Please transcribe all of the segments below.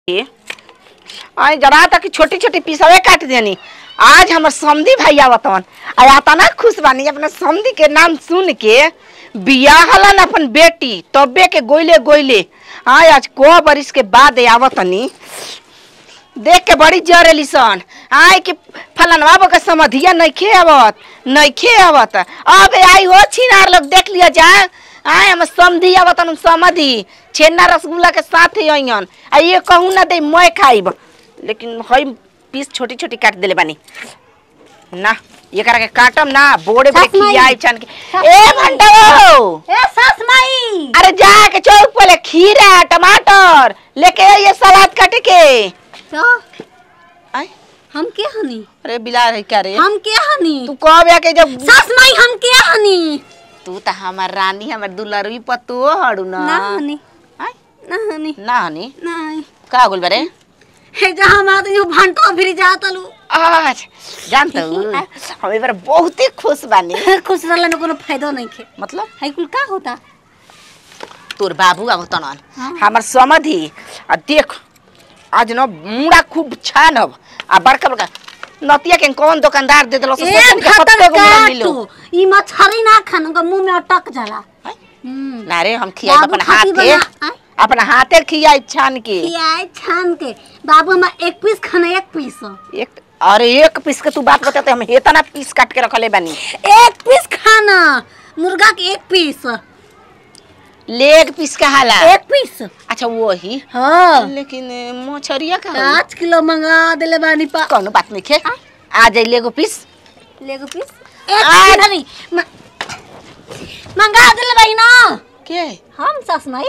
के आई जरा तक छोटी छोटी पीसवे काट देनी आज हमर समधी भाई आवतन आ आता ना खुश बानी अपना समधी के नाम सुन के बियाह हलन अपन बेटी तबे के गोइले गोइले आई आज को बरिस के बाद आवतनी देख के बड़ी जरेली सन आय कि फलनवा बो के समधिया नइखे आवत नइखे आवत अब आई हो छिनार लोग देख लिया जा आय हम समधी आवत हम समधी छेना रसगुल्ला के साथ ही अइयन आ ये कहूं ना दे मैं खाइब लेकिन हई पीस छोटी छोटी काट देले बानी ना ये करा के काटम ना बोड़े बोड़े सास माई। खियाई छन के सास ए माई। भंडो ए सास माई अरे जा के चौक पे ले खीरा टमाटर लेके ये सलाद काटे के तो आय हम के हनी अरे बिला रही क्या रे हम के हनी तू कब आके जब सास माई हम के हनी तू त हमार रानी हमर दुलरवी पतो हड़ू ना ना हनी आय, ना हनी ना हनी नहीं का बोल बरे हे जहां मात यू भंटो फिर जातलू आज जानत हम एबार बहुते खुश बानी खुश रहला में कोनो फायदा नहीं खे मतलब है कुल का होता तोर बाबू आ तनन हाँ। हमर समधि आ देख आज न मुड़ा खूब छानब आ बड़का बड़का नतिया के कौन दुकानदार दे देलो ए खतर काटू ई मछरी ना खान का मुंह में अटक जाला हम्म ना रे हम खियाई बाबू अपन खाती हाथे बना, आय। अपन हाथे खियाई छान के खियाए छान के बाबू हम एक पीस खाना एक पीस एक अरे एक पीस के तू बात बताते हम हेतना पीस काट के रखले बानी एक पीस खाना मुर्गा के एक पीस लेग पीस कहाला एक पीस अच्छा वही हाँ लेकिन मछरिया का होई? पाँच किलो मंगा देले बानी पा कौनो बात नहीं खे आ जाई लेगो पीस लेगो पीस एक आज- किलो नहीं म- मंगा देले बाई ना के हम सास माई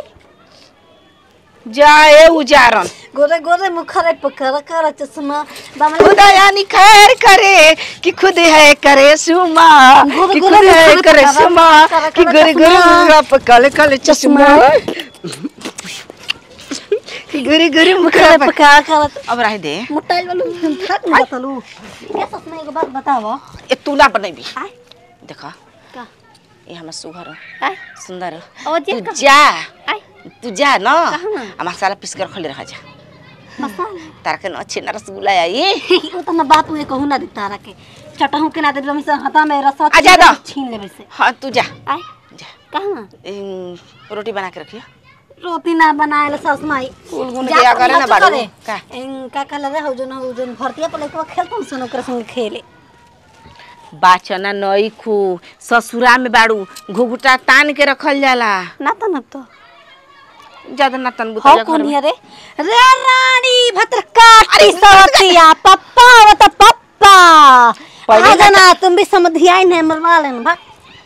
जाए उजारन गोरे गोरे मुखरे पकड़ कर चश्मा बामले खुदा यानी खैर करे कि खुद है करे सुमा गुरु कि गुरु खुद है गुरु करे गुरु सुमा गुरु कि गुरु गुरु गुरु चश्मा। आप काले काले चश्मा कि गुरु गुरु मुखरा पर पकड़ कर अब रह दे मुटाइल वालू थक न बतलू क्या सास माई को बात बताओ ए तूला बनैबी आय देखा का ये हमर सुघर आय सुंदर ओ जे तू का जा आय तू जा न कहाँ ना? आ मसाला पीस कर रखले रह जा मसाला तारा के न अच्छे न रसगुल्ला आई वो तो ना बात हुए कहू ना दे तारा के चटहू के ना दे हम से हता में रसवा आ जा दो। छीन लेबे से हाँ तू जा आय जा कहां इन, रोटी बना के रखियो रोटी ना बनाएला सास माई कुल गुन जा के तो करे ना मत बाड़ू करे। का इन का कहला रे हो जन हो जन भरतिया पर लइकवा खेलतन सन ओकरा संग खेले बाचना नई खू ससुरा में बाड़ू घुघुटा तान के रखल जाला ना त न तो ज्यादा ना तन हो बुतला कौन घर में है रे रे रानी भद्रकाटी सवतिया पप्पा वो तो पप्पा पहले आ जाना तुम भी समझियाई नहीं मरवा लेन भा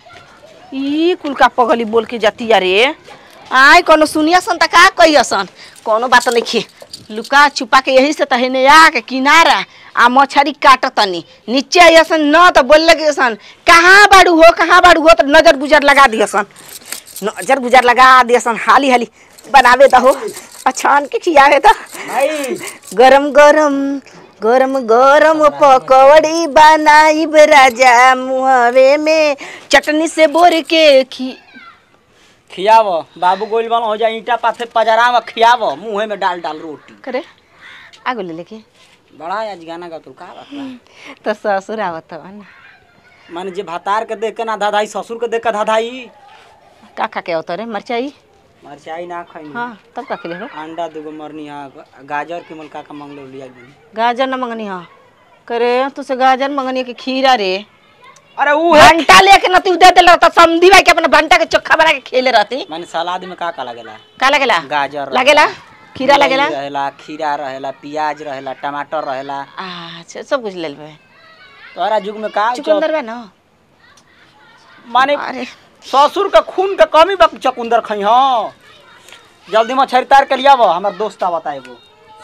ई कुल का पगली बोल के जाती रे आय कोनो सुनिया सन त का कहिया सन कोनो बात नहीं खे लुका छुपा के यही से तहने आ के किनारा आ मछरी काटतनी नीचे आइसन न त बोल लगे सन कहाँ बाड़ू हो कहाँ बाड़ू हो त नजर गुजर लगा दिया सन नजर गुजर लगा दिया सन हाली हाली बनावे दहो अछान के खियावे त गरम गरम गरम गरम पकौड़ी बनाइब राजा मुहवे में चटनी से बोर के खी खियाव बाबू गोइल बन हो जाए ईटा पाथे पजरा में खियाव मुंहे में डाल डाल रोटी करे आगो ले लेके बड़ा आज गाना गा तू का बात बा? तो ससुर आवत हवा ना माने जे भातार के देख के ना धाधाई ससुर के देख के धाधाई का खा के आवत रे मरचाई मरचाई ना खाई हाँ तब का के लेबो अंडा दूगो मरनी हा गाजर के मल का का मंगलो लिया गई गाजर न मंगनी हाँ करे तू से गाजर मंगनी के खीरा रे अरे ऊ भंटा लेके न तू दे देला त समधी भाई के अपना भंटा के चोखा बना के खेले रहती माने सलाद में का का लगेला का लगेला गाजर लगेला खीरा मुरई लगेला रहेला खीरा रहेला प्याज रहेला टमाटर रहेला अच्छा सब कुछ ले लेबे तोरा जुग में का चुकंदर बा ना माने अरे ससुर के खून के कमी बा चकुंदर खई हो जल्दी में तार के लियाव हमर दोस्त आवता एगो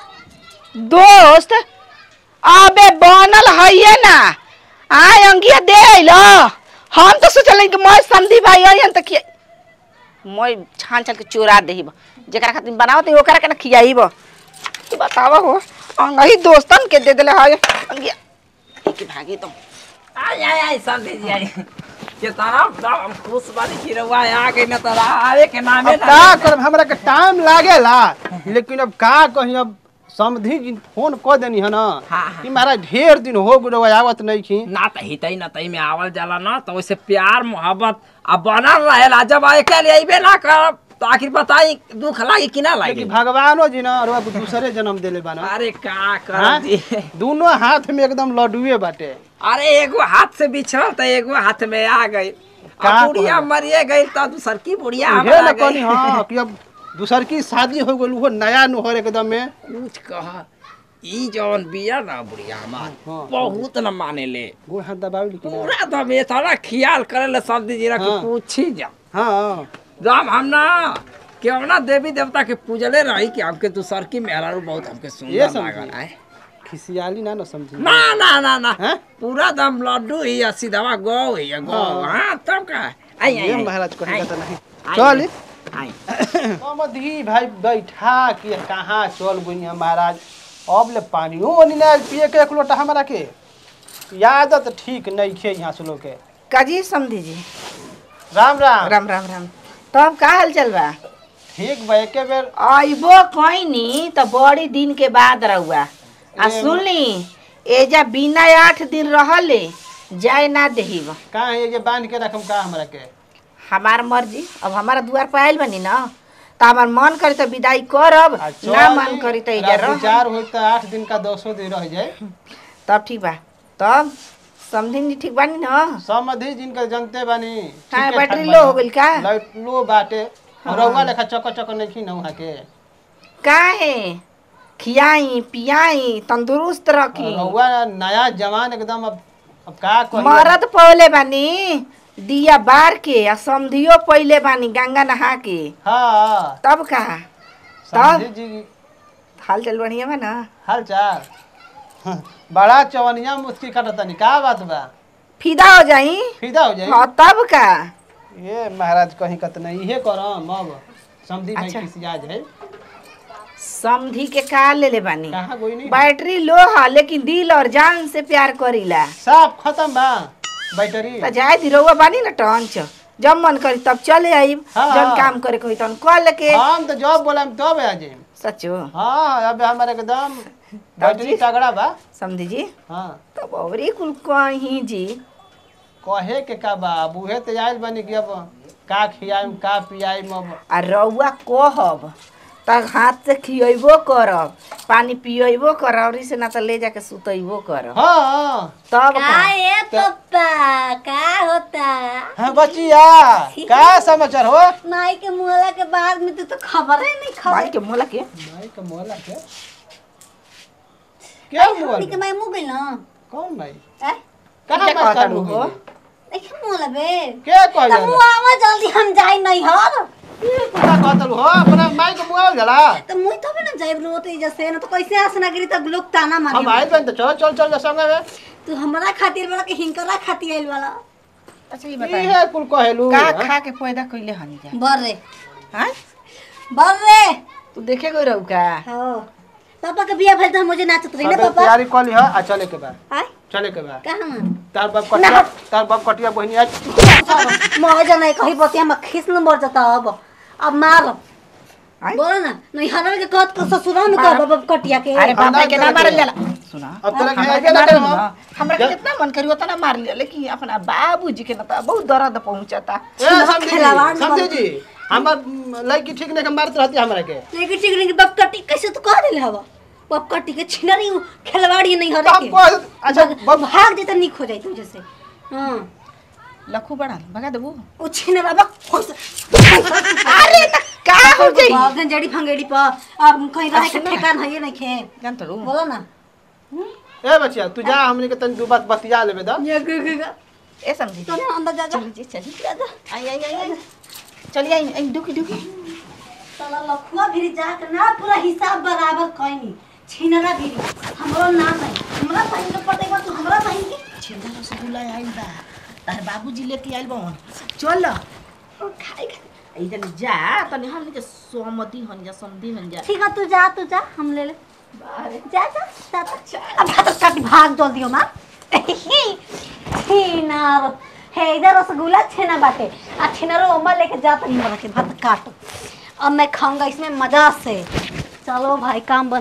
दोस्त अबे बनल है ना आय अंगिया दे लो हम तो सोचल कि मैं समधी भाई अयन त कि मैं छान छान के चोरा देहिब जेकरा खातिर बनावत है ओकरा के ना खियाइब तू बतावा हो अंगही दोस्तन के दे देले है अंगिया एक भागी तुम आय आय आय सब दे आई कितना हम खुश बानी कि रउआ आ गई न त आवे के नामे अब का करब हमरा के टाइम लागेला लेकिन अब का कही अब समधी जी फोन क देनी है ना हाँ, हाँ। कि महाराज ढेर दिन हो गए आवत नहीं खी ना त हितै न तै में आवल जाला ना तो वैसे प्यार मोहब्बत अब बनल रहेला जब अकेले अइबे ना करब तो आखिर बताई दुख लागी कि ना लागी लेकिन भगवानो जी ना रुआ दूसरे जन्म देले बाना अरे का हाँ? कर दी दोनों हाथ में एकदम लड्डुए बाटे अरे एगो हाथ से बिछड़ल त एगो हाथ में आ गई का अब बुढ़िया कहल? मरिए गई त दूसर की बुढ़िया उहे हमरा न गई कहनी हाँ कि अब दूसर की शादी हो गई वो नया नुहर एकदम में कुछ कह ई जौन बिया ना बुढ़िया हमार हाँ। बहुत न माने ले गोड़ हाथ दबावी लेकिन पूरा दम ये सारा ख्याल करे ले सब दीजिए कि हाँ। पूछी जा हाँ जब हम ना क्यों ना देवी देवता के पूजले रही कि हमके दूसर की मेहरारू बहुत हमके ये सुंदर समझी। लागल है खिसियाली ना न समझी ना ना ना ना हैं? पूरा दम लड्डू ही है सीधा गौ ही है गौ हाँ। हाँ तब का है? आई आई ये आई, महाराज कहीं आई, का नहीं आई, चल आई समधी भाई बैठा कि कहाँ चल गई है महाराज अब ले पानियो ओनी ना पिए के एक लोटा हमारा के आदत ठीक नहीं खे यहाँ से लोग के काजी समझी जी राम राम राम राम राम तब का हाल चल बा ठीक बा एके बेर अइबो कहीं तो बड़ी दिन के बाद रहुआ आ ए- सुनली एजा बिना आठ दिन रहले जाए ना देहिब कहाँ है ये बांध के रखम का हमरा के हमार मर्जी अब हमारा दुआर पर आयल बनी ना तो हमार मन करी तो विदाई करब आ ना चल मन करी तो एजा रात रह विचार होई तो आठ दिन का दसो दिन रह जाए तब ठीक बा तब समझी जी ठीक बानी ना समधी जिनका जनते बानी हाँ, ठीके बैटरी ठाक लो बानी। हो गइल का? लाइट लो बाटे रउआ लेखा चको चको नहीं खी ना वहाँ के काहे खियाई पियाई तंदुरुस्त रखी रउआ नया जवान एकदम अब अब का कही मरद पौले बानी दिया बार के आ समधियो पहिले बानी गंगा नहा के हाँ तब का समधी जी हाल चल बढ़िया बा ना हाल चाल बड़ा चवनिया मुस्की कटतनी का बात बा फिदा हो जाई फिदा हो जाई हाँ तब का ये महाराज कहीं कत नहीं इहे करम अब समधी भाई अच्छा। किसिया जाए समधी के का ले ले बानी कहाँ कोई नहीं बैटरी लो है लेकिन दिल और जान से प्यार करीला साफ खत्म बा बैटरी तो जाए दी रउआ बानी ना टंच जब मन करी तब चले आईब हाँ, जब हाँ। काम करे कोई तन कॉल के हम तो जब बोला तब आ जाए सचो हाँ अब हमारे एकदम बैटरी तगड़ा बा समझी जी हाँ तब औरी कुल कहीं जी कहे के का बा अब उहे तो आयल बनी कि अब का खियाई का पियाई अब आ रउआ कहब तब हाथ से खियबो करब पानी पियबो करब और से ना तो ले जाके सुतैबो करब हाँ तब का का है पप्पा का होता हाँ बचिया का समाचार हो माई के मुहला के बाद में तो, तो खबर ही नहीं भाई खबर के मोला के भाई का मोला के क्या मोल के माई मुँह गई ना कौन भाई हैं? कहाँ क्या बात कहता चालू हो? हो देखे मुँह लबे क्या कह तो मुँह आवा जल्दी हम जाई नहीं हर का कहतल हो अपना माई के मोबाइल गला तो मुँह तो भी ना जाई रोते जैसे ना तो कैसे आसना गिरी तब लोग ताना हम मारे आइल बन तो चल चल चल संगे में तू हमरा खातिर वाला के हिंकरा खातिर आइल वाला अच्छा ये ई बताइए है कुल कहेलू का खा के पैदा कइले हनी जा बर रे हाँ बर रे तू देखे गई रहू का हाँ पापा के बिया भइल तो मुझे नाचत रही ना सबे पापा तैयारी कर ली है आ चले के बाद आय चले के बाद कहाँ तार बाप कटिया तार बाप कटिया बहनी आज मर जाना है कहीं बतिया में खींच न मर जाता अब अब मार आय? बोलो ना नहीं हरल के कहत को ससुरा में कह बाबा कटिया के अरे खाना बाबा के ना देके। मारल जाला सुना अब तक हमरा है के के ना मारल हम ना। हमरा के कितना मन करी उतना मार लिया लेकिन अपना बाबूजी के ना तो बहुत दर्द पहुंचता ए समझी खिलावाड़ जी में समझी जी हमर लड़की ठीक नहीं के मारत रहती हमरा के लेकिन ठीक नहीं बाप कटी कैसे तो कह दिले हवा बाप कटी के छिनरी खिलवाड़ी नहीं हरे बाप के को अच्छा बाप भाग जेता निक हो जाई तू जैसे हां लखू बड़ा भगा देबू ओ छिनरा बा खुश अरे ना का हो जाई गंजड़ी फंगेड़ी पर अब कहीं रहे के ठेकान है नहीं खे जान तो बोलो ना ए बच्चिया तू जा हमनी के तनी दू बात बतिया लेबे द ये ग ग ग ए समझी तो ना अंदर जा जा चली जी चली जा जा आई आई आई आई चली आई आई डुकी डुकी साला लखुआ भी जाकर ना पूरा हिसाब बराबर कइनी छिनरा भी हमरो ना नहीं हमरा बहन के पटेगा तू हमरा बहन के छिंदा रसगुल्ला आइल बा तार बाबूजी लेके आइल बन चल ओ खाई खा इधर जा तनी हम के सोमती हन जा समधी हन जा ठीक है तू जा तू जा हम ले ले जा जा जा जा। अब भात काट भाग जल्दी हो मां छिनार हे इधर रसगुल्ला छेना बाटे आ छिनारो ओमा लेके जा तनी हमरा के भात काट अब मैं खाऊंगा इसमें मजा से चलो भाई काम बन